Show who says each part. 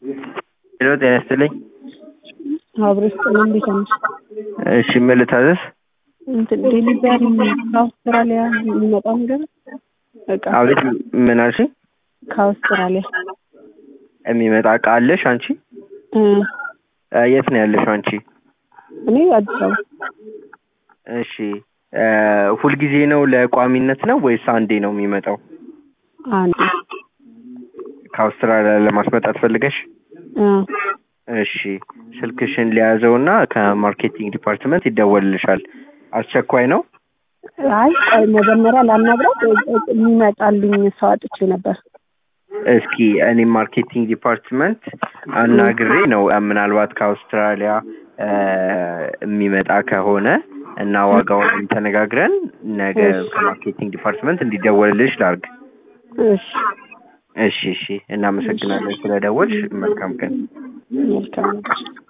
Speaker 1: ሄሎ ጤና ይስጥልኝ።
Speaker 2: አብሮ ስጥል እንዴት ነሽ?
Speaker 1: እሺ ምን ልታዘዝ?
Speaker 2: እንትን ዴሊቨሪ ከአውስትራሊያ የሚመጣ ነገር እቃ
Speaker 1: አቤት ምን አልሽኝ?
Speaker 2: ከአውስትራሊያ
Speaker 1: የሚመጣ እቃ አለሽ አንቺ?
Speaker 2: እ
Speaker 1: እ የት ነው ያለሽው አንቺ?
Speaker 2: እኔ አዲስ አበባ
Speaker 1: እሺ እ ሁልጊዜ ነው ለቋሚነት ነው ወይስ አንዴ ነው የሚመጣው?
Speaker 2: አንዴ
Speaker 1: ከአውስትራሊያ ለማስመጣት ፈልገሽ?
Speaker 2: እ
Speaker 1: እሺ ስልክሽን ሊያዘውና ከማርኬቲንግ ዲፓርትመንት ይደወልልሻል። አስቸኳይ ነው?
Speaker 2: አይ ቆይ መጀመሪያ ላናግራት እ- እ- የሚመጣልኝ ሰው አጥቼ ነበር።
Speaker 1: እስኪ እኔ ማርኬቲንግ ዲፓርትመንት አናግሬ ነው እ ምናልባት ከአውስትራሊያ እ የሚመጣ ከሆነ እና ዋጋውን ተነጋግረን ነገ
Speaker 2: እሺ።
Speaker 1: ከማርኬቲንግ ዲፓርትመንት እንዲደወልልሽ ላርግ።
Speaker 2: እሺ
Speaker 1: እሺ እሺ፣ እናመሰግናለን ስለደወልሽ። መልካም ቀን።
Speaker 2: መልካም ነገር